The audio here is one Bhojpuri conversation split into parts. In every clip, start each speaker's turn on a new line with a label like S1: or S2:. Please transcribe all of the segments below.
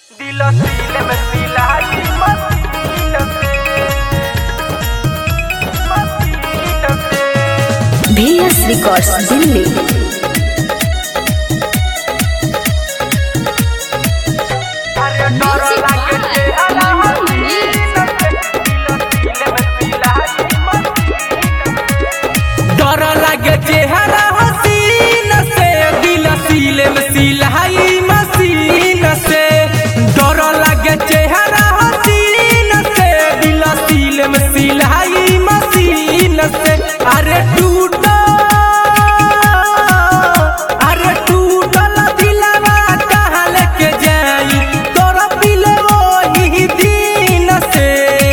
S1: Dilo dile me silahi masita se masita se
S2: VS Records Delhi
S1: अरे डर लागे जे हला masita se Dilo dile me silahi
S3: डर लागे चेहरा हसीन से दिल सीले में सिलाई मशीन से डर लागे चेहरा हसीन से दिल सीले में सिलाई मशीन से अरे टूटा अरे टूटल दिलवा कहाँ लेके जाई तोरा पिले वही दिन से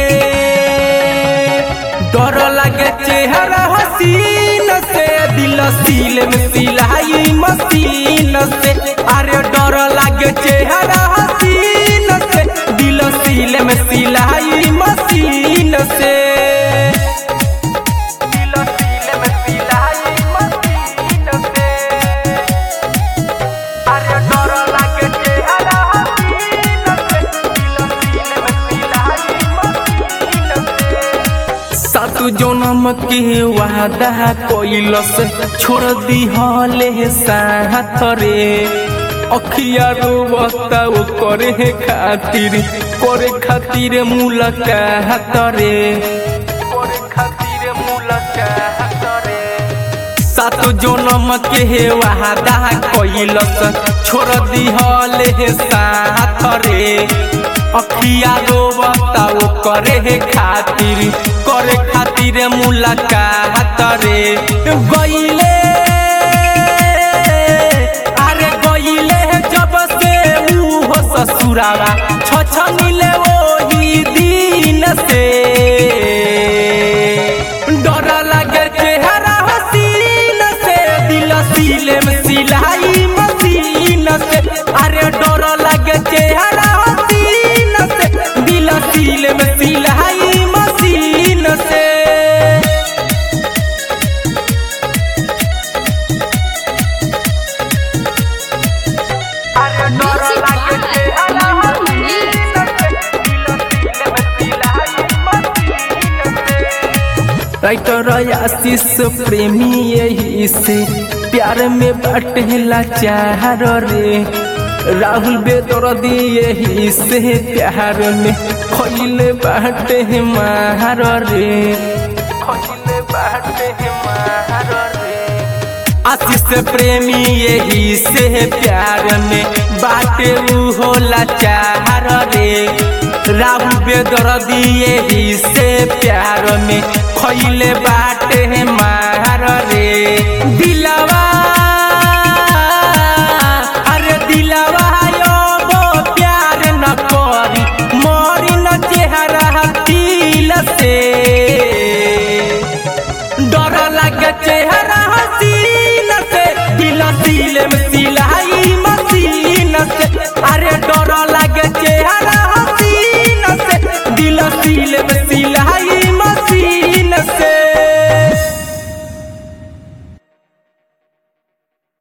S3: डर लगे चेहरा हसीन से दिल सील में सिलाई मशीन से अरे डर लगे चेहरा हसीन से दिल सील में सिलाई मशीन से
S1: Dilo dile me silahi masita se अरे डर लागे जे हला masita se Dilo dile me silahi masita se
S3: सातु जन्म के वादा कोइलस छोड़ दी हले साथ रे अखिया रोवता वो करे खातिर करे खातिर मुलाकात रे करे खातिर मुलाकात रे सातु जन्म के वादा कोइलस छोड़ दी हले साथ रे अखिया रोवता वो करे खातिर करे खातिर मुलाकात रे गईले अरे गईले जब से ऊ हो ससुरावा छ मिले वही दिन से डर लगे चेहरा हसीन से दिल सीले में सिलाई मशीन से अरे डर लगे चेहरा हसीन से दिल सीले में सिलाई मशीन से
S1: अरे डर लागे जे हला masita se Dilo dile me silahi masita se
S3: writer Ashish Premi यही से प्यार में बटेला चार रे राहुल बेदर्दी यही से प्यार में खैले बाटे मार रे खैले बाटे मार रे आशीष प्रेमी यही से प्यार में बाटे ऊ होला चार रे राहुल बेदर्दी यही से प्यार में खैले बाटे मार रे दिलवा अरे दिलवा यो वो प्यार न करी मरी न चेहरा दिल से डर लगे चेहरा हसीन से दिल दिल में सिला